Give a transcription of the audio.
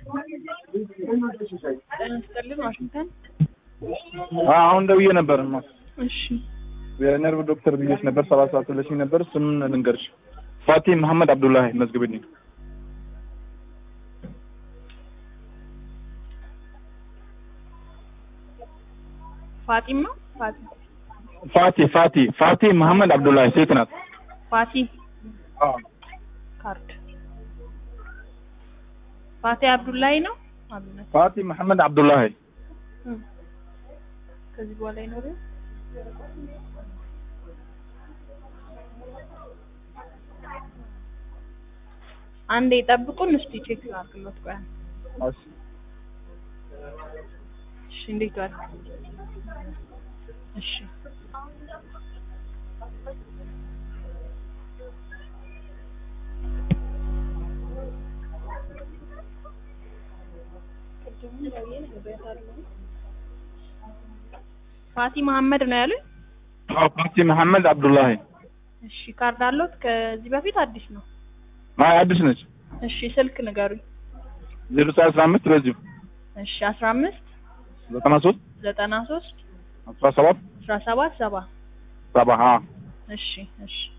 ጤና ይስጥልን ዋሽንግተን። አሁን ደውዬ ነበር ማ እሺ የነርቭ ዶክተር ብዬሽ ነበር። ሰባት ሰዓት ብለሽኝ ነበር። ስሙን ልንገርሽ። ፋቲ መሐመድ አብዱላሂ መዝግብልኝ። ፋጢም ነው ፋጢ ፋቲ ፋቲ ፋቲ መሐመድ አብዱላሂ ሴት ናት። ፋቲ ካርድ ፋቲ አብዱላይ ነው አብዱላይ ፋቲ መሐመድ አብዱላሂ እም። ከዚህ በኋላ ይኖር አንዴ ጠብቁን እስቲ ቼክ ላድርግሎት ቆይ እሺ እሺ እንዴት ዋል እሺ ፋቲ መሐመድ ነው ያሉኝ አዎ ፋቲ መሐመድ አብዱላሂ እሺ ካርድ አለዎት ከዚህ በፊት አዲስ ነው አይ አዲስ ነች። እሺ ስልክ ንገሩኝ ዜሮ ዘጠኝ አስራ አምስት በዚሁ እሺ አስራ አምስት ዘጠና ሶስት ዘጠና ሶስት አስራ ሰባት አስራ ሰባት ሰባ ሰባ ሀ እሺ እሺ